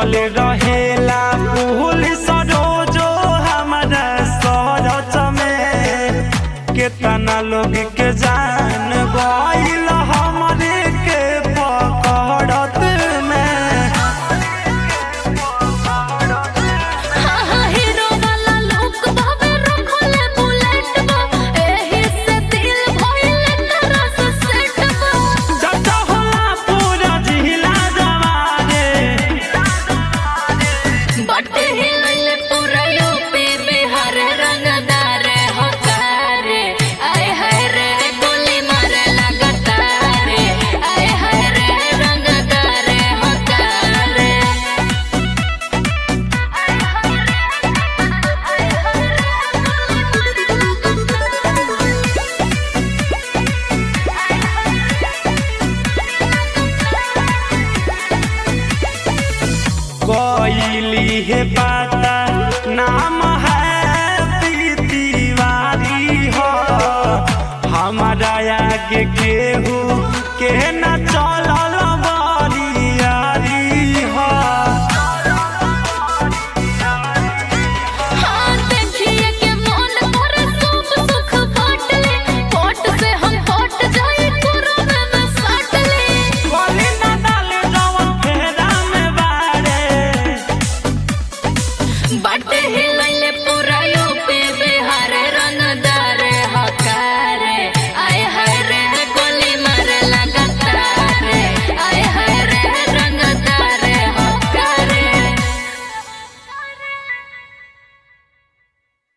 जुटल रहेला पुलिस रोजो हमारा सरच में केतना लोग के जान गइल हमरे के पकड़त में हाँ हाँ हीरो वाला लुक बाबे रखले बुलेट बा एही से दिल भइले तोरा से सेट बा चाचा होला पूरा जिला जवारे बटे हिलले पूरा यूपी बिहार रंगदार हकार आय हाय रे गोली मारे लगातार आय हाय रे रंगदार हकार कोइली है पाता नाम है तिवारी हो हमारा आगे केहू के